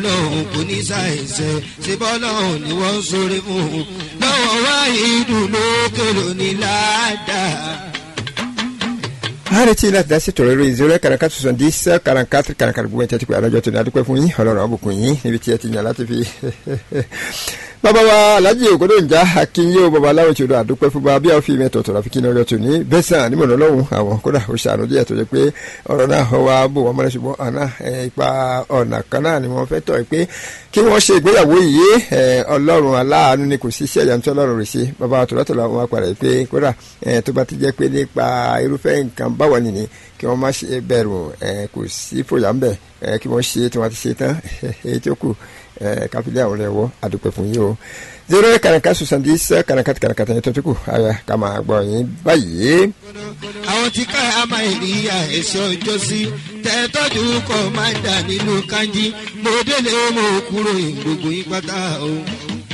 lọ́hùn kò ní ṣàìsẹ̀ ṣe bọ́lọ́hùn ni wọ́n ń sọ̀rọ̀ fún un lọ́wọ́ wá ìdùnnú kèrò ní ládàá. a retí láti dá sí tọ̀rọ̀ lórí zero quarante quatre soixante dix quarante quatre quarante quatre gbogbo ẹ̀ tẹ́tí pé àlọ́jọ́ tó ní adúpẹ́ fún yín ọlọ́run àbùkún yín níbi tí ẹ ti yàn láti fi bàbá wa alhaji ògbódò ń já akínyé o bàbá aláwọ̀ tí o dọ̀ àdúpẹ́ fún bá bí a fi mẹ́tọ̀ tọ̀rọ̀ àfikún ọjọ́ tó ní bẹ́sàn nímọ̀nà ọlọ́run àwọn kódà ó ṣàánú díẹ̀ tó jẹ́ pé ọ̀rọ̀ náà wá bò wọ́n mọ́lẹ́ ṣùgbọ́n àná ipa ọ̀nà kan náà ni wọ́n fẹ́ tọ̀ pé kí wọ́n ṣe ìgbéyàwó yìí ọlọ́run aláàánú ni kò sí iṣẹ́ ìyàntú ọlọ́run rẹ̀ ṣe bàbá tòlátòlá wọn padà pé kódà tó bá ti jẹ́ pé nípa irúfẹ́ nǹkan báwọn nìyí kí wọ́n má ṣe bẹ̀rù kò sí fòyà ń bẹ̀ kí wọ́n ṣe tí wọ́n ti ṣe tán èyí tó kù káfílẹ̀ àwọn ẹ̀wọ́ àdúpẹ́ fún yín o zero kàràkà soixante dix kàràkà kàràkà yẹn tó tó kù àyà ká máa gbọ́ yín báyìí. àwọn tí ká àmà ìlíyà ẹ̀ṣọ́ ọjọ́ sí tẹ́tọ́jú kọ́ máa ń dà nínú kanjí mo délé mo kúrò gbogbo yín pátá o.